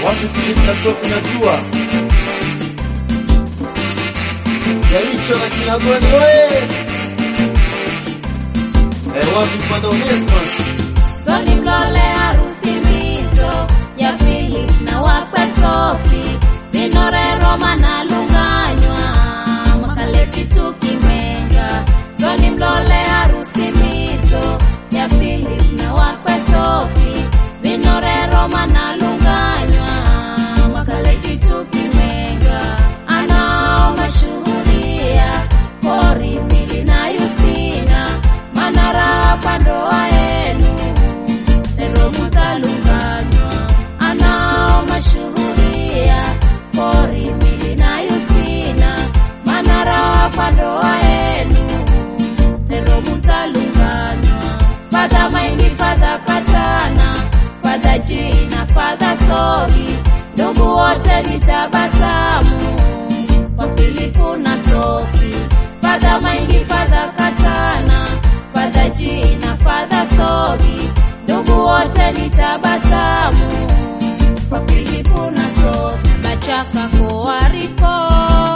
Wapi Philip na Sophie najua. Jaricho na Kinagoni oye. Eh, wapi Mpada Onesmus? Soni mlole harusi mito ya Philip na wakwe Sofi Vinore Roma na lunganywa makaleti tukimenga Soni mlole harusi mito ya Philip na wakwe Sofi Vinore Roma na lunganywa makaleti tukimenga Anao mashuhuria Kori Mili na Yustina Manara pandoa yenu Pero mutalunganywa Anao mashuhuria Kori Mili na Yustina Manara pandoa yenu Pero mutalunganywa Fadha maindi fadha katana Fadha jina fadha sogi Ndugu wote ni tabasamu Kwa Filipu na Sofi Fadha maindi fadha katana Fadha jina fadha sogi Ndugu wote ni tabasamu Kwa Filipu na Sofi Bachaka koariko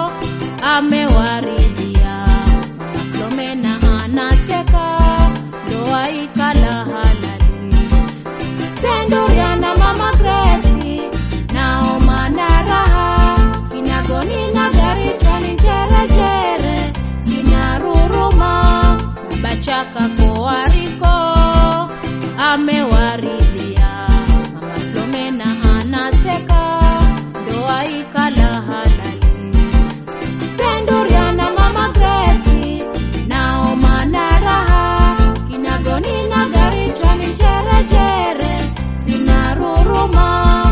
Amewaridhia Flomena anateka Ndoa ikala halali Senduria na mama Gracie Naoma na raha Kinagoni na gari chani jere jere Zinaruruma Bachaka koariko Amewaridhia Mama Flomena anateka Ndoa ikala halali Senduria na mama Gracie Naoma na raha Kinagoni na gari chani jere jere Zinaruruma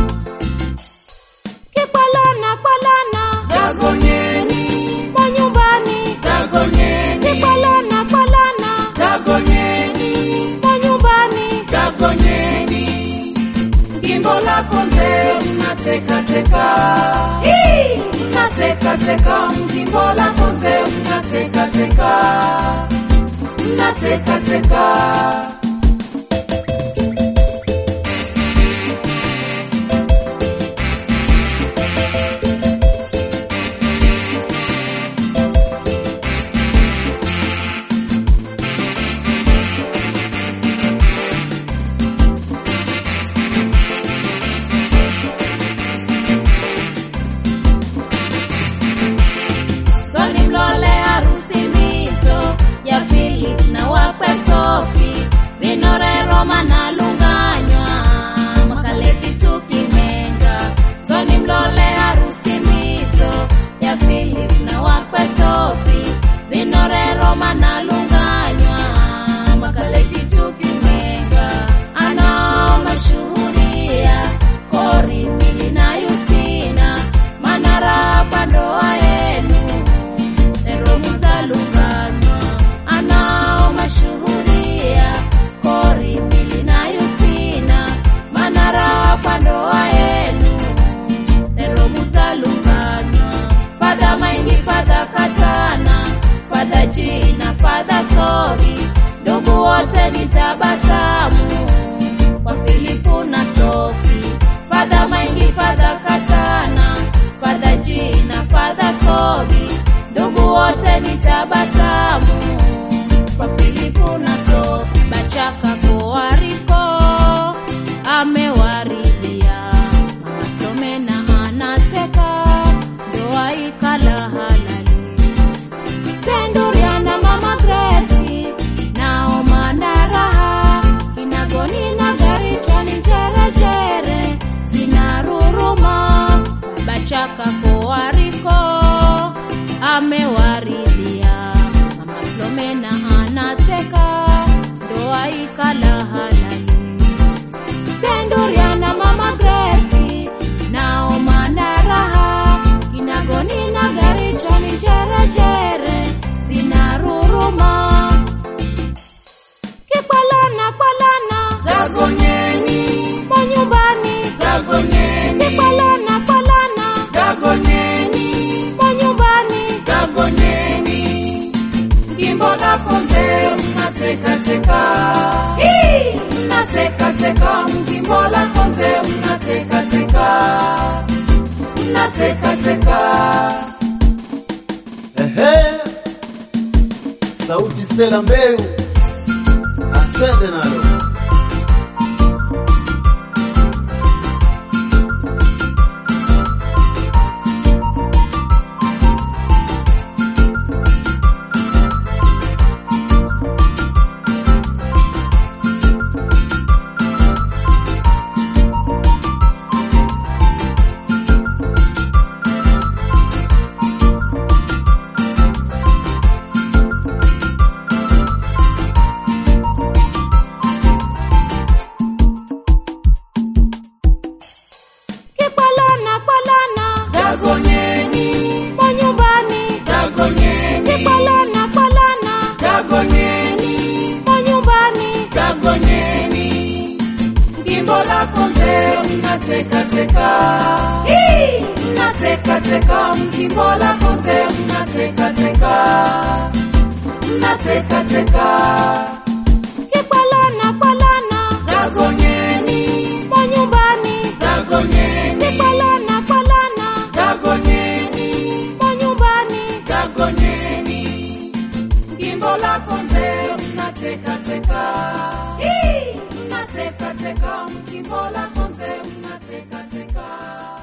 Kipalana palana Dagonyeni, Kwa nyumbani dagonyeni, Kipalana palana dagonyeni, Kwa nyumbani dagonyeni. Gimbo lako mzee mnatekateka. Hii! Mnatekateka, mjimbo lako mzee mnatekateka. Mnatekateka. Soni mlole harusi mito ya Philip na wakwe Sofi Vinore Roma na lunganywa makaleti tukimenga Soni mlole harusi mito ya Philip na wakwe Sofi Vinore Roma na lunganywa makaleti tukimenga Anao mashuhuria Kori Mili na Yustina Manara pandoa yenu Ero muzalunganywa Anao mashuhuria Kori Mili na Yustina Manara pandoa yenu Ero muzalunganywa Fadha maindi fadha katana Fadha jina fadha sogi Ndugu wote ni tabasamu Kwa Filipu na Sofi Fadha maindi fadha katana Fadha jina fadha sogi Ndugu wote ni tabasamu Kwa Filipu na Sofi Bachaka koariko Amewaridhia Mama Flomena anateka Ndoa ikala halali Senduria na mama Gracie Naoma na raha Kinagoni na gari chani jere jere Zinaruruma Bachaka koariko Amewaridhia Mama Flomena anateka Ndoa ikala halali Senduria na mama Gracie Naoma na raha Kinagoni na gari chani jere jere Zinaruruma Kipalana palana Dagonyeni, Kwa nyumbani dagonyeni, Kipalana palana dagonyeni, Kwa nyumbani dagonyeni. Gimbo lako mzee mnatekateka. Hii! mnatekateka mjimbo la konze mnatekateka mnatekateka Ehe, sauti Stella Mbeu, atwende nalo. Kipalana palana dagonyeni kwa nyumbani. dagonyeni Kipalana palana dagonyeni kwa nyumbani. dagonyeni jimbo la konze mnatekateka mnatekateka mjimbo la konze mnatekateka mnatekateka Kipalana palana dagonyeni kwa nyumbani. dagonyeni Kipalana palana dagonyeni kwa nyumbani. dagonyeni jimbo la konze mnatekateka mnatekateka jimbo la konze mnatekateka